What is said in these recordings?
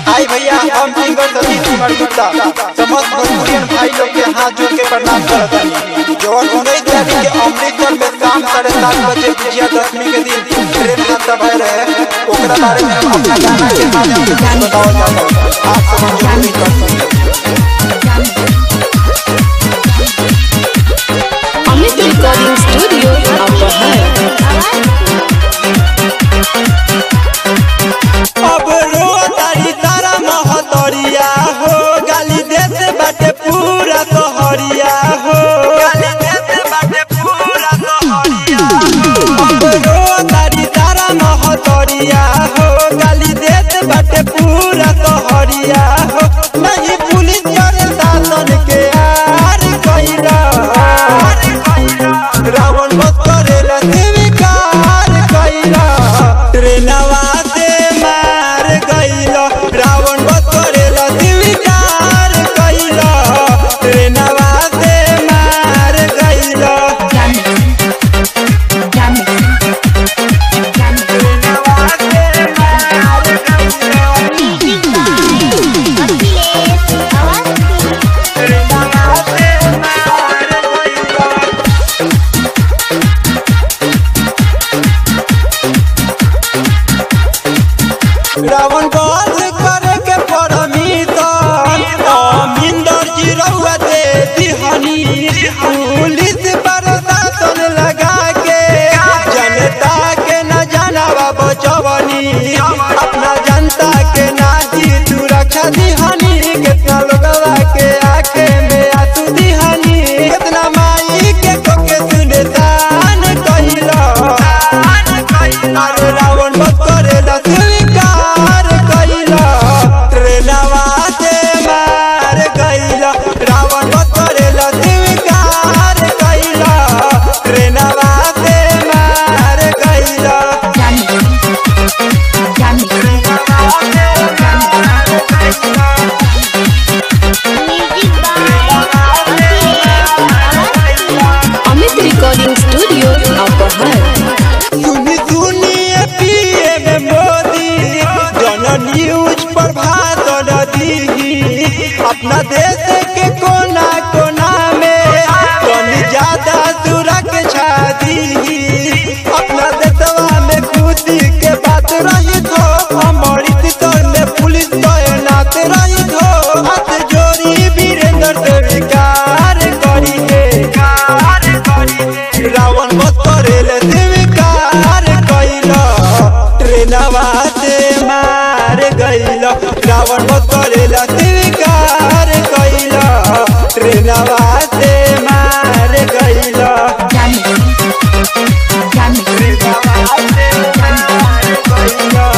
आई भैया हम सिंगर सतीश कुमार गुप्ता समस्त भोजपुरियन भाई लोग के हाथ जोड़ के प्रणाम करत हनी जवन उन्नीस तारीख के अमृतसर में शाम साढ़े सात बजे विजया दशमी के दिन ट्रेन हादसा भय रहे ओकरा बारे में हम अपना गाना के माध्यम से बताओ जाता है आप सब जरूर कर अमित रिकॉर्डिंग स्टूडियो अपहर अब रो तारी तारा महतरिया हो गाली देत बाटे पूरा तोहरिया हो गाली देत बाटे पूरा तोहरिया अब रो तारी तारा महतरिया हो गाली देत बाटे पूरा तोहरिया हो नहीं पुलिस करे शासन के आर कइला रावण बस करेला स्वीकार कइला ट्रेनवा से मार गइला रावण बस करेला स्वीकार कइला ट्रेनवा से मार गइला ट्रेनवा से मार गइला ट्रेनवा से मार गइला रावण बध करे के परमिशन अमिंदर जी रउआ दे दिहनी पुलिस प्रशासन लगा के जनता के न जानवा बचवनी अपना जनता के नाजी सुरक्षा दिहनी कितना लोगवा के आंखे में आंसू दिहनी कितना माई के कोके सुने तान कहिला अरे रावण बध करेला स्वीकार कइला ट्रेनवा से मार गइला रावण बध करेला स्वीकार कइला ट्रेनवा से मार गइला ट्रेनवा से मार गइला अमित रिकॉर्डिंग स्टूडियो अपहर सुनी सुनिए पीए में मोदी जन न्यूज पर भाषण दी अपना देश के कोना कोना में तनी ज्यादा सुरक्षा दी अपना देशवा में खुशी के बात रही थो अमृतसर में पुलिस तैनात रही थो हाथ जोड़ी वीरेंद्र से विकार करी है रावण बस करेले स्वीकार कइला ट्रेनवा से मार गइला रावण बस करेला स्वीकार कइला ट्रेनवा से मार गइला ट्रेनवा से मार गइला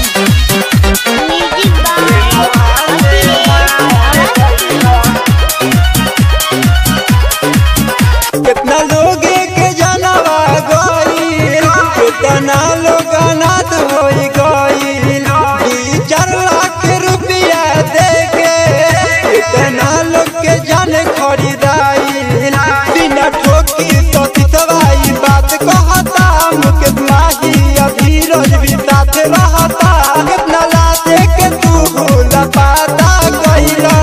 कितना लोग के जनवा गइल कितना लोग अनाथ हो गइल ई चार लाख रुपया दे के कितना लोग के जान खरीदाइल बिना ठोकी तो सितवाई बात कहता मुकेश माही अभी रोज भी साथ रहता कितना लाते के तू भूल पाता कइला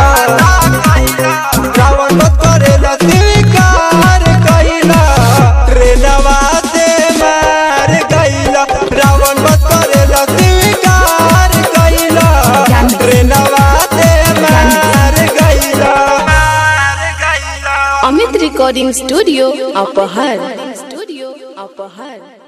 रावण बस करेला स्वीकार कइला ट्रेनवा से मार गइला रावण बस करेला स्वीकार कइला ट्रेनवा से मार गइला मार गइला अमित रिकॉर्डिंग स्टूडियो अपहर स्टूडियो अपहर